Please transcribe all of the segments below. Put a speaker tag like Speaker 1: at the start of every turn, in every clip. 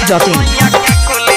Speaker 1: biharmasti.in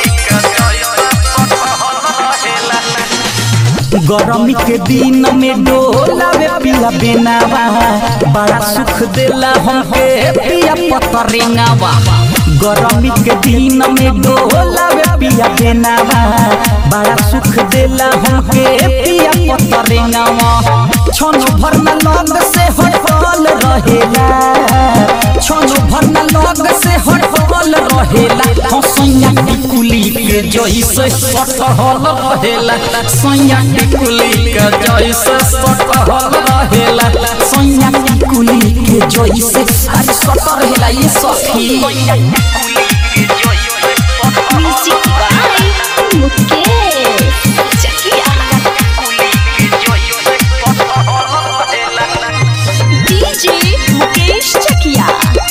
Speaker 2: गरमी के दिन में डोलावे पिया बेनावा बड़ा सुख देला हमके पिया पतरेंगावा गरमी के दिन में डोलावे पिया बेनावा बड़ा सुख देला हमके पिया पतरेंगावा छन भर न लग से हटल रहेला छन भर न लग से हटल रहेला हसैया टिकुली के जैसे सटहल रहेला सैया टिकुली के जैसे सटहल रहेला सैया टिकुली के जैसे अरे सट रहेला ये सखी
Speaker 3: Music by Mukesh Chakia. DJ Mukesh Chakia.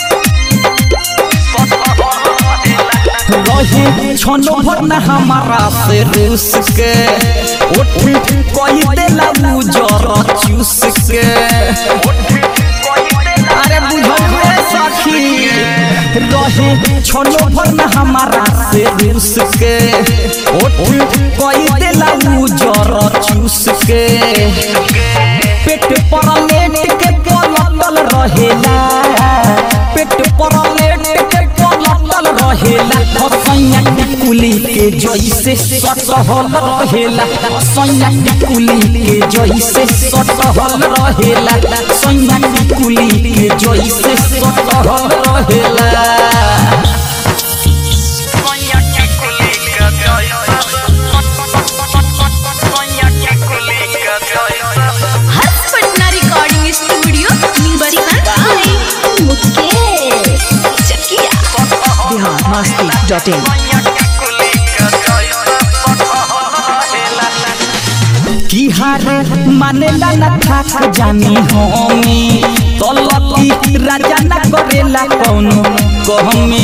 Speaker 2: रहे छनो भर न हमारा से रूस के उठ कोई देला उजर चूस के अरे बुझल रे सखी रहे छनो भर न हमारा से रूस के उठ कोई देला उजर चूस के पेट पर लेट के पलटल रहेला पेट पर लेट के पलटल रहेला सैया टिकुली के जैसे सटहल रहेला सैया टिकुली के जैसे सटहल रहेला सैया टिकुली के जैसे सटहल रहेला
Speaker 3: Harsh Patna recording studio Music by Mukesh Chakia.
Speaker 1: biharmasti.in
Speaker 2: की हारे मानेला न थाक जानी होमी तलकी राजा न करेला कौनो कहमी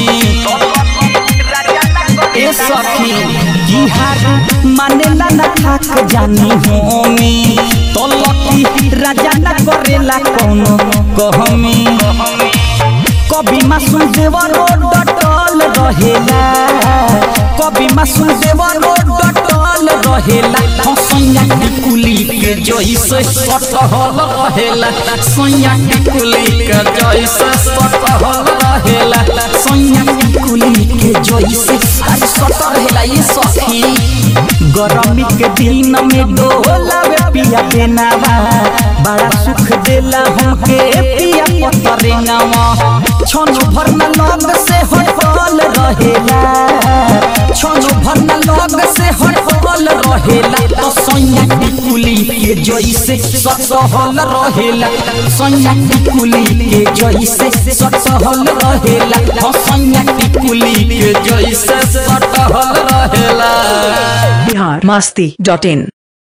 Speaker 2: ए सखी की हारे मानेला न थाक जानी होमी तलकी राजा न करेला कौनो कहमी कभी मासूम देवरो डटल रहेला कभी मासूम देवरो डटल रहेला हसैया टिकुली के जैसे सटहल रहेला सैया टिकुली के जैसे सटहल रहेला सैया टिकुली के जैसे अरे सट रहेला ये सखी गरमी के दिन में डोलावे पिया बेनावा बड़ा सुख देला हमके पिया पतरेंगावा छन भर न लग से हटल रहेला छन भर न लग से हटल रहेला तो सैया टिकुली के जैसे सटहल रहेला सैया टिकुली के जैसे सटहल रहेला तो सैया टिकुली के जैसे सटहल रहेला
Speaker 1: biharmasti.in